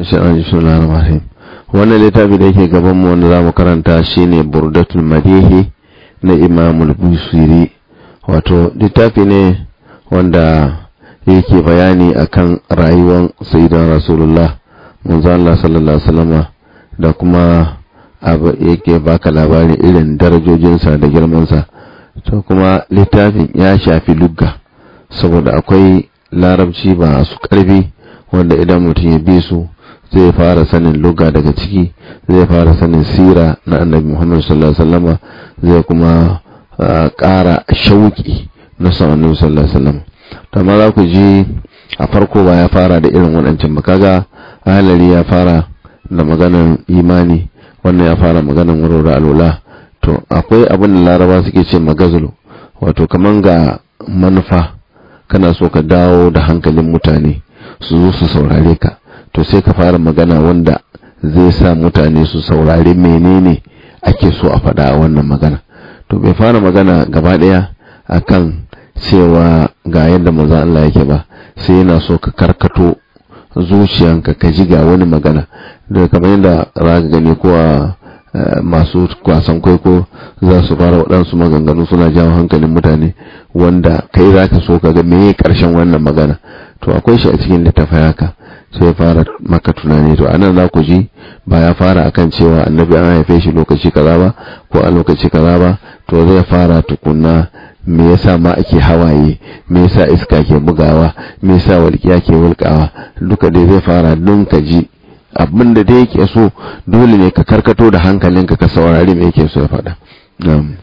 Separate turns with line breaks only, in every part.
Bismillahirrahmanirrahim. Wannan littafi da yake gaban mu wanda zamu karanta shine Burdatul Madihi na Imam al-Busiri. Wato littafi ne wanda yake bayani akan rayuwar Sayyidina Rasulullah manzo Allah sallallahu alaihi wasallam da kuma abu yake baka labarin irin darajojinsa da girmansa. To kuma littafin ya shafi lugga saboda akwai larabci ba su karfi wanda idan mutum ya bi su zai fara sanin luga daga ciki zai fara sanin sira na annabi muhammad sallallahu alaihi wasallama zai kuma ƙara shauki na son annabi sallallahu alaihi wasallam to amma za ku ji a farko ba ya fara da irin waɗancan ba kaga halari ya fara da maganar imani wannan ya fara maganar warware alwala to akwai abin da laraba suke ce magazulu wato kaman ga manufa kana so ka dawo da hankalin mutane su zo su saurare ka to sai ka fara magana wanda zai sa mutane su saurari menene ake so a faɗa a wannan magana to bai fara magana gaba ɗaya akan cewa ga yadda maza Allah yake ba sai yana so ka karkato zuciyanka ka ji ga wani magana da kamar yadda za ka gani ko a masu kwasan kwaiko za su fara waɗansu maganganu suna jawo hankalin mutane wanda kai za ka so ka ga meye ƙarshen wannan magana to akwai shi a cikin littafin haka sai fara maka tunani to anan za ku ji ba ya fara akan cewa annabi an haife shi lokaci kaza ba ko a lokaci kaza ba to zai fara tukunna me yasa ma ake hawaye me yasa iska ke bugawa me yasa walƙiya ke wulƙawa duka dai zai fara don ka ji abin da dai yake so dole ne ka karkato da hankalinka ka saurari me yake so ya faɗa na'am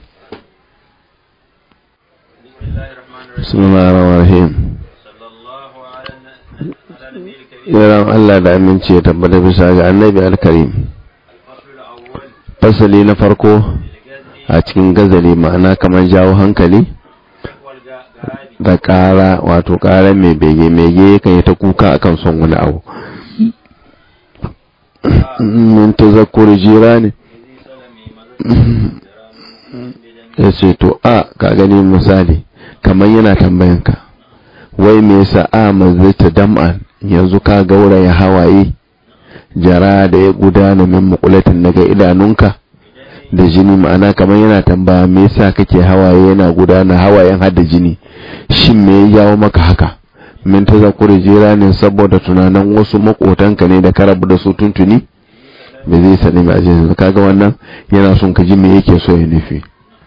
bismillahirrahmanirrahim yaran Allah da aminci ya tabbata bisa ga annabi alkarim fasali na farko a cikin gazali ma'ana kamar jawo hankali da ƙara wato ƙara mai bege mege kan yi ta kuka akan son wani abu min tazakkur jirani ya ce to a ka gani misali kamar yana tambayanka wai me yasa a mazita dam'an yanzu ka gauraya hawaye jara da ya gudana min makulatin daga idanunka da jini ma'ana kamar yana tambaya me yasa kake hawaye yana gudana hawayen hada jini shin me ya jawo maka haka min ta zakuri jira ne saboda tunanin wasu makotanka ne da ka rabu da su tuntuni ba zai sani ba a kaga wannan yana son ka ji me yake so ya nufi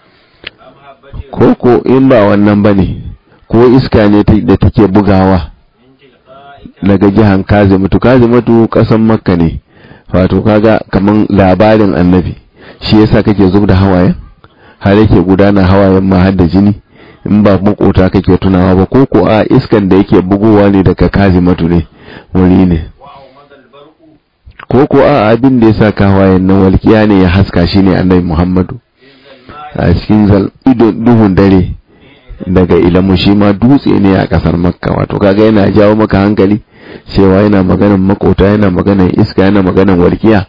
ko ko in ba wannan bane ko iska ne da take bugawa daga jihan kazimatu kazimatu kasan makka ne wato kaga kaman labarin annabi shi yasa kake zub da hawayen har yake gudana hawayen ma har da jini in ba makota kake tunawa ba ko ko a iskan da yake bugowa ne daga kazimatu ne wuri ne ko ko a abin da yasa ka hawayen nan walkiya ne ya haska shi ne annabi muhammadu a cikin zal duhun dare daga ilamu shi ma dutse ne a kasar makka wato kaga yana jawo maka hankali cewa yana maganan makota yana maganan iska yana maganan walkiya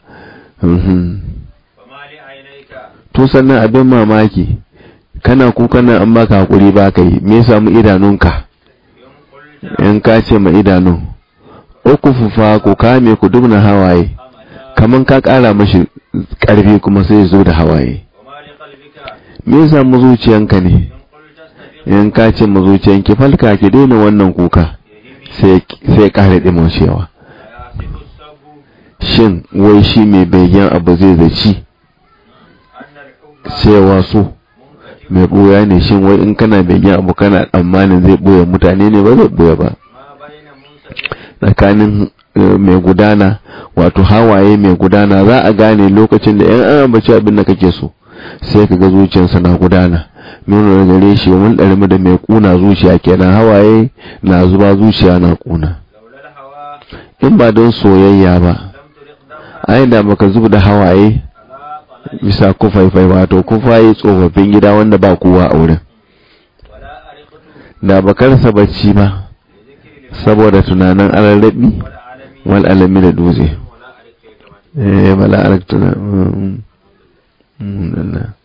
to sannan abin mamaki kana kuka nan an baka hakuri ba ka yi me samu idanunka in ka ce ma idanu uku fufa ku kame ku dubna hawaye kaman ka kara mashi karfi kuma sai zo da hawaye me samu zuciyanka ne in ka ce ma zuciyanki falka ki daina wannan kuka sai kare cewa shin wai shi mai bayyan abu zai zaci cewa so mai ɓoya ne shin wai in kana bayyan abu kana tsammanin zai ɓoye mutane ne ba zai ɓoye ba tsakanin mai gudana wato hawaye mai gudana za a gane lokacin da yan an ambaci abin da kake so sai ka ga zuciyarsa na gudana nuna da gare shi mun ɗarmi da mai ƙuna zuciya kenan hawaye na zuba zuciya na ƙuna in ba don soyayya ba ai da baka zuba da hawaye bisa kufaifai wato kufaye tsofaffin gida wanda ba kowa a wurin da baka rasa bacci ba saboda tunanin alarrabi wal alami da dutse eh bala arak tuna